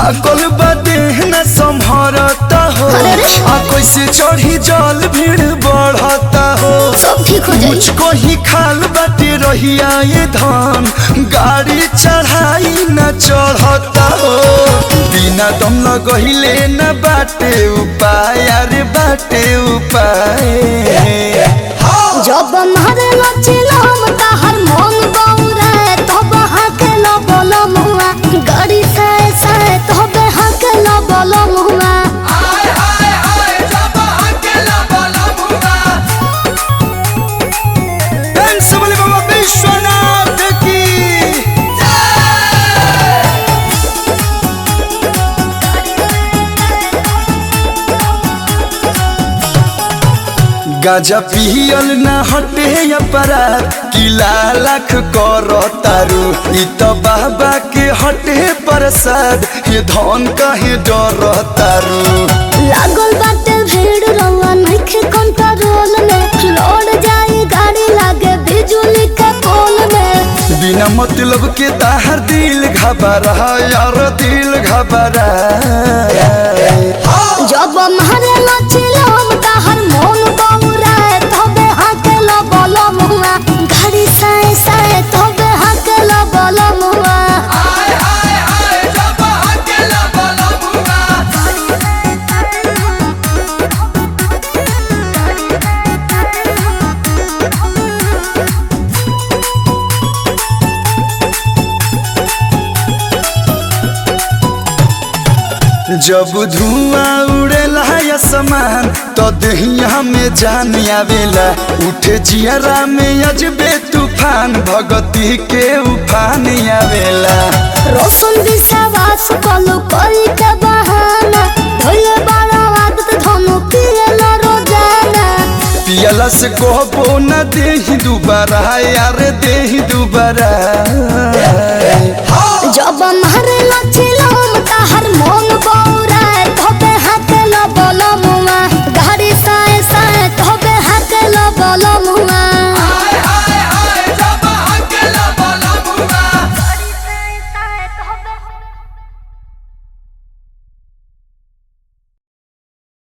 थाकल बाटे न संभरता हो अरे रे। आ कैसे चढ़ी जल भीड़ बढ़ता हो सब ठीक हो जाई मुझको ही खाल बाटे रहिया ये धान गाड़ी चढ़ाई न चढ़ता हो बिना दम लगहिले न बाटे उपाय अरे बाटे उपाय जब मारे लचिलम ताहर मन बौरे तब हाके ल बोल मुआ गाड़ी से से तब हाके ल बोल मुआ बोले बाबा विश्वनाथ की गाजा पियल न हटे अपराध किला लाख कर तारू इ त बाबा के हटे प्रसाद ये धन कहे डर तारू लागल बाटे भीड़ रवा नइखे कंट्रोल में लौट जाई गाड़ी लागे बिजुली के पोल में बिना मतलब के ताहर दिल घबरा यार दिल घबरा जब मारे लचिलम ताहर मन बौरे तब हाके ल बोल मुआ गाड़ी से से तब हाके ल बोल मुआ जब धुआं उड़ेला आसमान तो दहिया में जान आवेला उठे जियरा में अजबे तूफान भगती के उफान आवेला रोशन विश्वास कलु करी के बहाना धोले बड़ा आदत धनु पियला रोजाना पियला से कहबो न देही दुबारा यार देही दुबारा